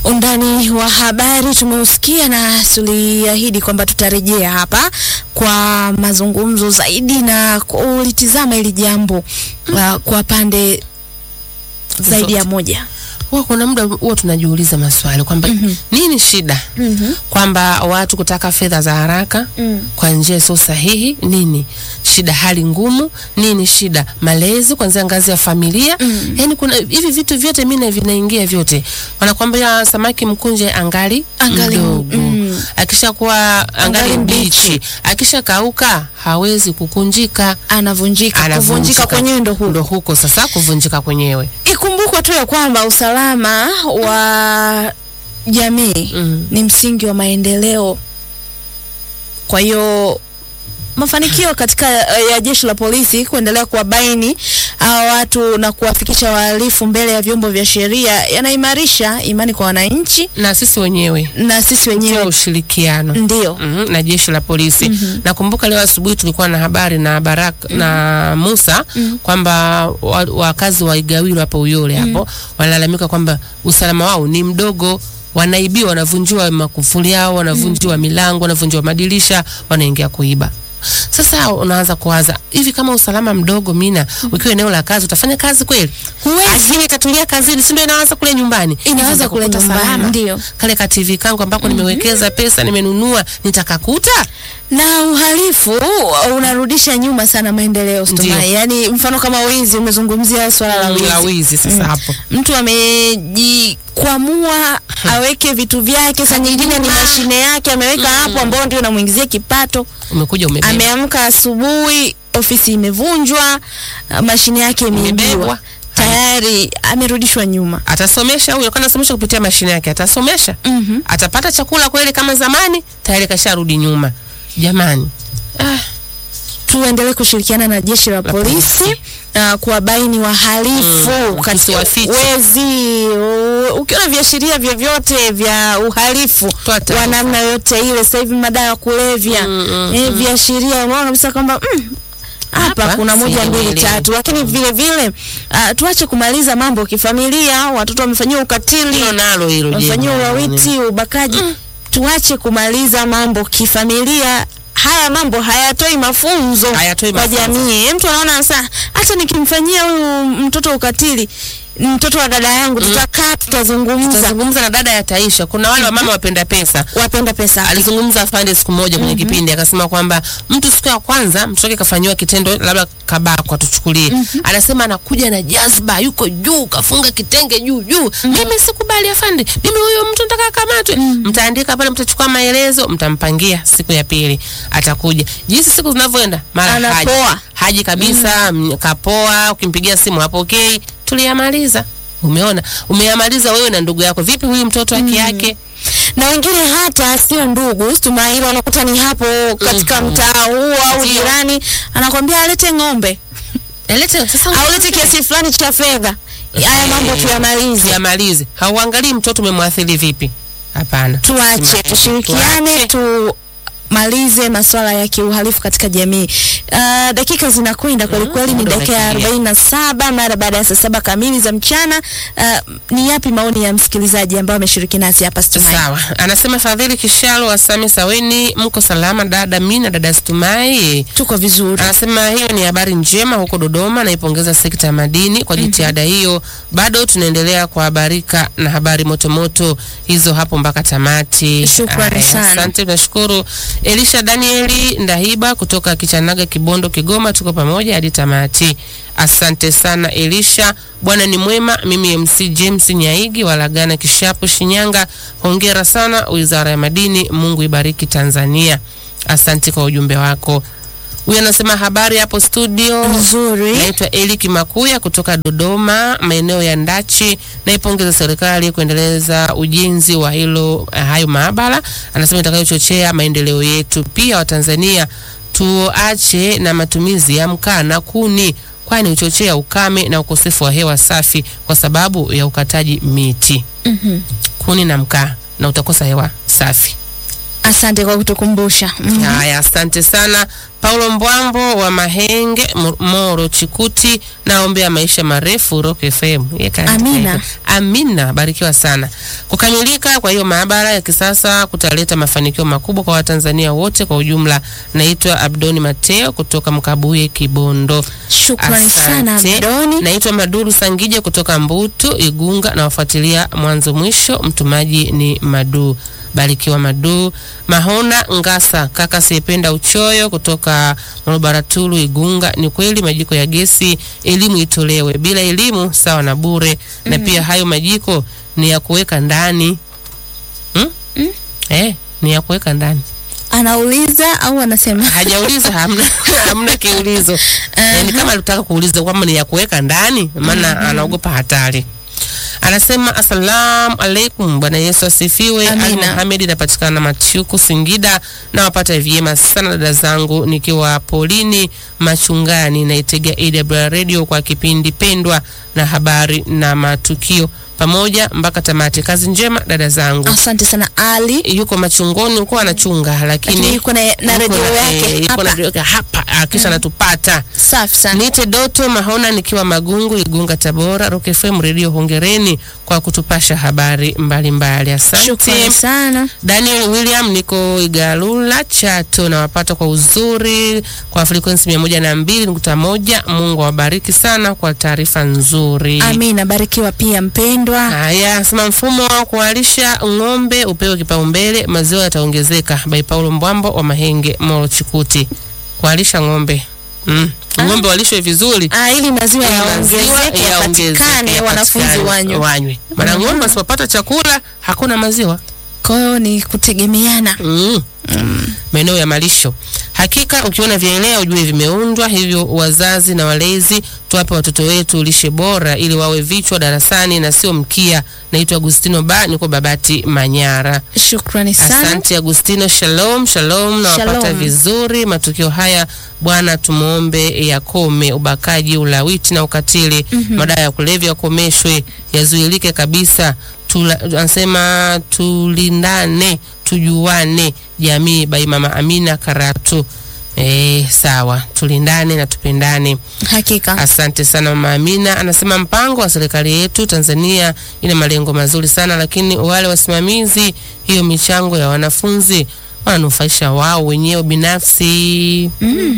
Undani wa habari tumeusikia na tuliahidi kwamba tutarejea hapa kwa mazungumzo zaidi na kulitizama hili jambo uh, kwa pande zaidi ya moja. Huwa kuna muda huwa tunajiuliza maswali kwamba nini shida, kwamba watu kutaka fedha za haraka kwa njia sio sahihi. Nini shida? Hali ngumu. Nini shida? Malezi kuanzia ngazi ya familia. Yani kuna hivi vitu vyote mimi vinaingia vyote. Wanakwambia samaki mkunje angali Angali mdogo, mm. akishakuwa angali Angali mbichi, mbichi. akishakauka hawezi kukunjika, Anavunjika, kuvunjika anavunjika kwenyewe ndo huko. ndo huko sasa kuvunjika kwenyewe. Ikumbukwe tu ya kwamba usalama wa jamii Mm. ni msingi wa maendeleo. Kwa hiyo mafanikio katika eh, ya jeshi la polisi kuendelea kuwabaini hawa watu na kuwafikisha wahalifu mbele ya vyombo vya sheria yanaimarisha imani kwa wananchi na sisi wenyewe na sisi kwa wenyewe ushirikiano ndio. Mhm, na jeshi la polisi. Nakumbuka leo asubuhi tulikuwa na habari na Baraka na Musa kwamba wa- wakazi wa Igawilo hapo Uyole hapo wanalalamika kwamba usalama wao ni mdogo, wanaibiwa, wanavunjiwa makufuli yao, wanavunjiwa milango, wanavunjiwa madirisha, wanaingia kuiba. Sasa unaanza kuwaza hivi, kama usalama mdogo, Mina, ukiwa eneo la kazi utafanya kazi kweli? Huwezi. Akili ikatulia kazini, si ndio inaanza kule nyumbani, Inaanza Hivi kule nitakukuta nyumbani, salama? ndio. kale ka TV kangu ambako nimewekeza pesa nimenunua nitakakuta na uhalifu unarudisha nyuma sana maendeleo Ndio. Stumai. Yaani mfano kama wizi, umezungumzia swala la wizi. la wizi sasa hapo mtu amejikwamua aweke vitu vyake, saa nyingine ni mashine yake ameweka hapo, ambao ndio namuingizia kipato. umekuja umebeba Ameamka asubuhi, ofisi imevunjwa, ah, mashine yake imeibiwa, Imebebwa. tayari amerudishwa nyuma. atasomesha huyo kana anasomesha kupitia mashine yake atasomesha Mhm. atapata chakula kweli kama zamani tayari kasharudi nyuma jamani ah, Tuendelee kushirikiana na jeshi la polisi uh, kuwabaini wahalifu Mm, katika tusiwafiche. wezi. u- Ukiona viashiria vyovyote vya uhalifu Toa taarifa. wa namna yote ile, sasa hivi madawa ya kulevya Mm, mm, eh, viashiria, unaona kabisa kwamba mm, hapa Hapa kuna moja mbili sielewi. tatu, lakini vile vile uh, tuache kumaliza mambo kifamilia. Watoto wamefanyiwa ukatili, hilo nalo hilo wamefanyiwa jema. ulawiti, ubakaji. Tuache kumaliza mambo kifamilia. Haya mambo hayatoi mafunzo Hayatoi kwa mafunzo. jamii. Mtu anaona sasa, hata nikimfanyia huyu mtoto ukatili, mtoto wa dada yangu, tutakaa tutazungumza. Tutazungumza na dada ya Taisha. Kuna wale wamama wapenda pesa. Wapenda pesa Alizungumza afande siku moja kwenye kipindi akasema kwamba mtu siku ya kwanza mtoto wake kafanyiwa kitendo labda kabakwa, tuchukulie, anasema anakuja na jazba, yuko juu, kafunga kitenge juu juu. Mimi sikubali afande, mimi huyo mtu nataka akamatwe. Mtaandika pale, mtachukua maelezo, mtampangia siku ya pili atakuja. Jinsi siku zinavyoenda, mara haji Anapoa. haji kabisa, mm. kapoa. Ukimpigia simu hapokei. Tuliyamaliza. Umeona, umeyamaliza wewe na ndugu yako. Vipi huyu mtoto haki yake? na wengine hata sio ndugu Tumaini, wanakuta ni hapo katika Mhm. mtaa huu au Ndio. jirani, anakwambia alete ng'ombe Elete sasa au lete kiasi fulani cha fedha. Haya mambo tuyamalize, tuyamalize. Hauangalii mtoto umemwathiri vipi? Hapana, tuache, Tuache. tushirikiane, tumalize masuala ya kiuhalifu katika jamii. Uh, dakika zinakwenda kweli kweli, ni muda dakika ya umekimbia. arobaini na saba mara baada ya saa saba kamili za mchana. Uh, ni yapi maoni ya msikilizaji ambao ameshiriki nasi hapa Stumai? Sawa, anasema Fadhili Kishalo wa Same Saweni, mko salama dada Mina, dada Stumai. Tuko vizuri. Anasema hiyo ni habari njema huko Dodoma, naipongeza sekta ya madini kwa jitihada hiyo. Bado tunaendelea kuhabarika na habari motomoto hizo hapo mpaka tamati. Shukrani Aya, sana. Asante, tunashukuru. Elisha Danieli Ndahiba kutoka Kichanaga, Kibondo, Kigoma, tuko pamoja hadi tamati. Asante sana Elisha, Bwana ni mwema. Mimi MC James Nyaigi Walagana, Kishapu, Shinyanga. Hongera sana Wizara ya Madini, Mungu ibariki Tanzania. Asante kwa ujumbe wako. Huyu anasema habari hapo studio. Nzuri. Naitwa Eli Kimakuya kutoka Dodoma, maeneo ya Ndachi. Naipongeza serikali kuendeleza ujenzi wa hilo eh, hayo maabara, anasema itakayochochea maendeleo yetu. Pia Watanzania tuache na matumizi ya mkaa na kuni, kwani huchochea ukame na ukosefu wa hewa safi kwa sababu ya ukataji miti. Mhm. Kuni na mkaa na utakosa hewa safi. Asante kwa kutukumbusha. Mm. Haya, asante sana Paulo Mbwambo wa Mahenge, Mo- Moro Chikuti, naombea maisha marefu Rock FM. Yeye kaandika Amina. hivyo. Amina, barikiwa sana. Kukamilika kwa hiyo maabara ya kisasa kutaleta mafanikio makubwa kwa Watanzania wote kwa ujumla. Naitwa Abdoni Mateo kutoka Mkabuye, Kibondo. Shukrani sana Asante. Abdoni. Naitwa Maduru Sangija kutoka Mbutu Igunga, na wafuatilia mwanzo mwisho. Mtumaji ni Madu Barikiwa Madu Mahona Ngasa, kaka siyependa uchoyo kutoka Morobaratulu Igunga. Ni kweli majiko ya gesi elimu itolewe, bila elimu sawa na bure, na pia hayo majiko ni ya kuweka ndani hmm? Eh, ni ya kuweka ndani Anauliza au anasema? hajauliza hamna, hamna kiulizo Eh, ni kama alitaka kuuliza kwamba ni ya kuweka ndani, maana anaogopa hatari. Anasema asalamu alaikum, Bwana Yesu asifiwe. Ali Amina. Muhamed, inapatikana Machuku, Singida. Nawapata vyema sana dada zangu, nikiwa polini Machungani, naitegea AWR radio kwa kipindi pendwa na habari na matukio pamoja mpaka tamati. Kazi njema dada zangu. Asante sana Ali. Yuko machungoni huko anachunga, lakini Lakini yuko na, na yuko redio na- eh, yake yuko na hapa. redio yake hapa ah, kisha anatupata Safi sana. Nite Doto Mahona nikiwa Magungu Igunga Tabora. Rock FM Radio, hongereni kwa kutupasha habari mbalimbali. Asante. Shukrani sana. Daniel William niko Igalula Chato, nawapata kwa uzuri kwa frequency mia moja na mbili nukta moja. Mungu awabariki sana kwa taarifa nzuri. Amina, barikiwa pia mpendwa. Haya, sema mfumo wa kualisha ng'ombe upewe kipaumbele, maziwa yataongezeka. By Paulo Mbwambo wa Mahenge, Moro Chikuti. Kualisha ng'ombe mm. Ng'ombe walishwe vizuri Ah, ili maziwa ili yaongezeke maziwa yaongezeke, yapatikane, wanafunzi yapatikane, wanywe. wanywe. Maana ng'ombe wasipopata chakula hakuna maziwa Kwa hiyo ni kutegemeana. mm. maeneo ya malisho. Hakika ukiona vyaelea ujue vimeundwa hivyo. Wazazi na walezi tuwape watoto wetu lishe bora ili wawe vichwa darasani na sio mkia. Naitwa Agustino Ba, niko Babati Manyara. Shukrani sana. Asante Agustino, shalom shalom, nawapata Shalom. vizuri. Matukio haya Bwana tumwombe yakome, ubakaji, ulawiti na ukatili, madawa ya kulevya yakomeshwe, yazuilike kabisa. Tula- Anasema tulindane, tujuane, jamii. Bai Mama Amina Karatu. Eh, sawa, tulindane na tupendane. Hakika. Asante sana Mama Amina. Anasema mpango wa serikali yetu Tanzania ina malengo mazuri sana, lakini wale wasimamizi hiyo michango ya wanafunzi wananufaisha wao wenyewe binafsi. Mm.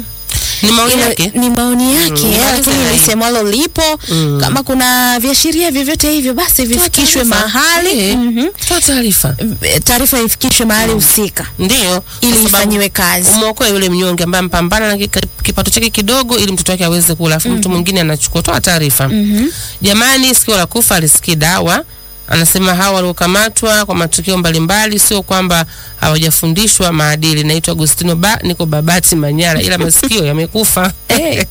Ni maoni Ila- yake. ni maoni yake Mm, lakini maliza hii. lisemwalo lipo Mm. kama kuna viashiria vyovyote hivyo basi vifikishwe taarifa. mahali Eh. Mhm. Toa taarifa. E, taarifa ifikishwe mahali husika Ndio. ili kwa sababu ifanyiwe kazi Umwokoe yule mnyonge ambaye mpambana na kika- kipato chake kidogo ili mtoto wake aweze kula, alafu mtu mwingine anachukua. Toa taarifa. Mhm. Jamani, sikio la kufa alisikii dawa. Anasema hawa waliokamatwa kwa matukio mbalimbali sio kwamba hawajafundishwa maadili. Naitwa Agustino Ba, niko Babati Manyara, ila masikio yamekufa. Eh.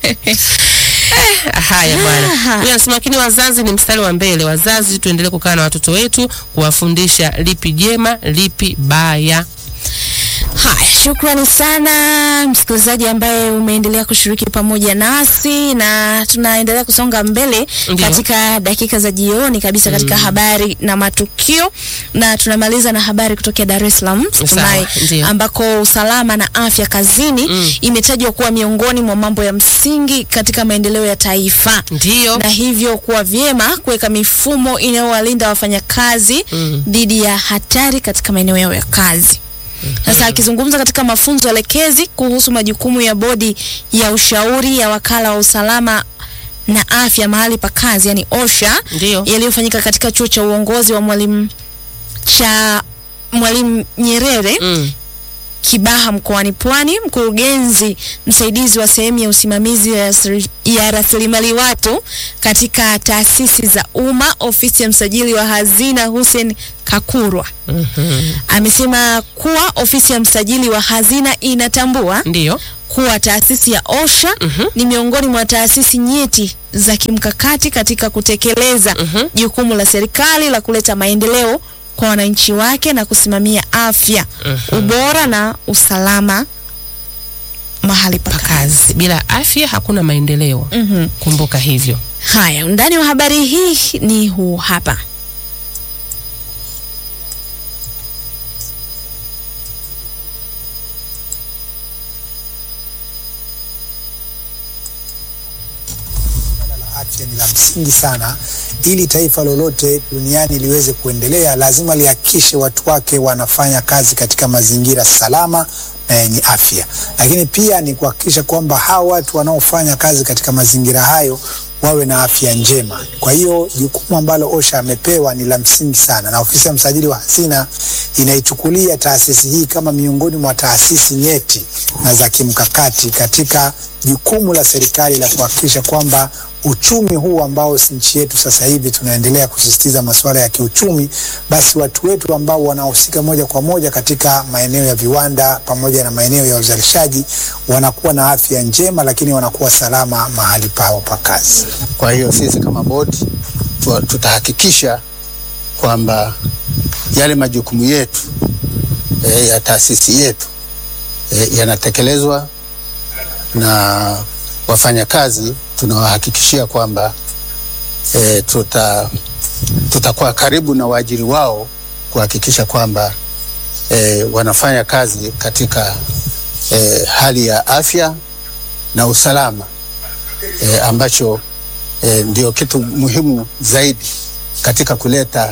Haya bwana, Ah. huyu anasema lakini wazazi ni mstari wa mbele. Wazazi tuendelee kukaa na watoto wetu, kuwafundisha lipi jema, lipi baya. Haya, shukrani sana msikilizaji ambaye umeendelea kushiriki pamoja nasi, na tunaendelea kusonga mbele Ndiyo. katika dakika za jioni kabisa katika habari na matukio, na tunamaliza na habari kutokea Dar es Salaam Tumai, ndiyo. ambako usalama na afya kazini Mm. imetajwa kuwa miongoni mwa mambo ya msingi katika maendeleo ya taifa Ndiyo. na hivyo kuwa vyema kuweka mifumo inayowalinda wafanyakazi Mm. dhidi ya hatari katika maeneo yao ya kazi. Sasa akizungumza katika mafunzo elekezi kuhusu majukumu ya bodi ya ushauri ya wakala wa usalama na afya mahali pa kazi yani OSHA Ndiyo. yaliyofanyika katika chuo cha uongozi wa mwalimu cha Mwalimu Nyerere Mm. Kibaha mkoani Pwani, mkurugenzi msaidizi wa sehemu ya usimamizi ya rasili- ya rasilimali watu katika taasisi za umma ofisi ya msajili wa hazina Hussein Kakurwa Mhm. amesema kuwa ofisi ya msajili wa hazina inatambua Ndiyo. kuwa taasisi ya OSHA Mhm. ni miongoni mwa taasisi nyeti za kimkakati katika kutekeleza Mhm. jukumu la serikali la kuleta maendeleo kwa wananchi wake na kusimamia afya, Mhm. ubora na usalama mahali pa kazi. Kazi bila afya hakuna maendeleo. Mhm. Kumbuka hivyo. Haya, undani wa habari hii ni huu hapa. afya ni la msingi sana. Ili taifa lolote duniani liweze kuendelea, lazima lihakikishe watu wake wanafanya kazi katika mazingira salama na yenye afya, lakini pia ni kuhakikisha kwamba hawa watu wanaofanya kazi katika mazingira hayo wawe na afya njema. Kwa hiyo jukumu ambalo OSHA amepewa ni la msingi sana, na ofisi ya msajili wa hazina inaichukulia taasisi hii kama miongoni mwa taasisi nyeti na za kimkakati katika jukumu la serikali la kuhakikisha kwamba uchumi huu ambao nchi yetu sasa hivi tunaendelea kusisitiza masuala ya kiuchumi, basi watu wetu ambao wanahusika moja kwa moja katika maeneo ya viwanda pamoja na maeneo ya uzalishaji wanakuwa na afya njema, lakini wanakuwa salama mahali pao pa kazi. Kwa hiyo sisi kama bodi tu- tutahakikisha kwamba yale majukumu yetu e, ya taasisi yetu e, yanatekelezwa na wafanyakazi tunawahakikishia kwamba e, tuta tutakuwa karibu na waajiri wao kuhakikisha kwamba e, wanafanya kazi katika e, hali ya afya na usalama e, ambacho e, ndio kitu muhimu zaidi katika kuleta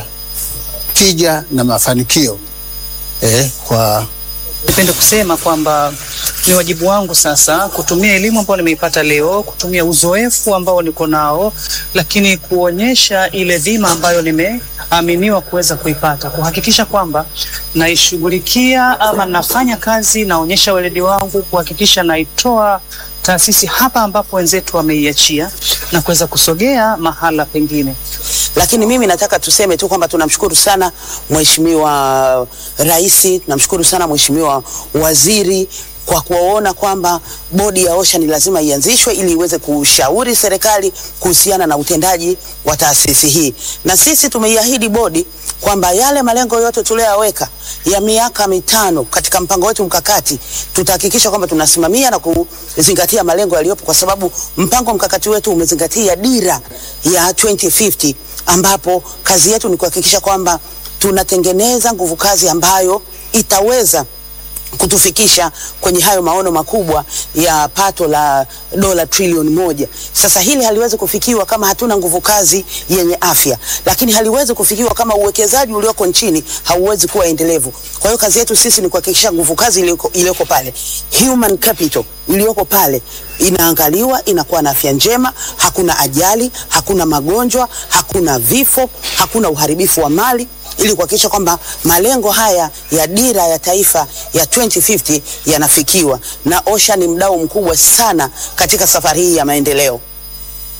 tija na mafanikio e, kwa Nipende kusema kwamba ni wajibu wangu sasa kutumia elimu ambayo nimeipata leo, kutumia uzoefu ambao niko nao, lakini kuonyesha ile dhima ambayo nimeaminiwa kuweza kuipata, kuhakikisha kwamba naishughulikia ama nafanya kazi, naonyesha weledi wangu, kuhakikisha naitoa taasisi hapa ambapo wenzetu wameiachia na kuweza kusogea mahala pengine. lakini mimi nataka tuseme tu kwamba tunamshukuru sana Mheshimiwa Rais, tunamshukuru sana Mheshimiwa Waziri kwa kuona kwamba bodi ya OSHA ni lazima ianzishwe ili iweze kushauri serikali kuhusiana na utendaji wa taasisi hii, na sisi tumeiahidi bodi kwamba yale malengo yote tuliyoyaweka ya miaka mitano katika mpango wetu mkakati tutahakikisha kwamba tunasimamia na kuzingatia malengo yaliyopo, kwa sababu mpango mkakati wetu umezingatia dira ya 2050 ambapo kazi yetu ni kuhakikisha kwamba tunatengeneza nguvu kazi ambayo itaweza kutufikisha kwenye hayo maono makubwa ya pato la dola trilioni moja. Sasa hili haliwezi kufikiwa kama hatuna nguvu kazi yenye afya, lakini haliwezi kufikiwa kama uwekezaji ulioko nchini hauwezi kuwa endelevu. Kwa hiyo kazi yetu sisi ni kuhakikisha nguvu kazi iliyoko iliyoko pale, human capital iliyoko pale inaangaliwa, inakuwa na afya njema, hakuna ajali, hakuna magonjwa, hakuna vifo, hakuna uharibifu wa mali ili kuhakikisha kwamba malengo haya ya dira ya taifa ya 2050 yanafikiwa, na OSHA ni mdau mkubwa sana katika safari hii ya maendeleo.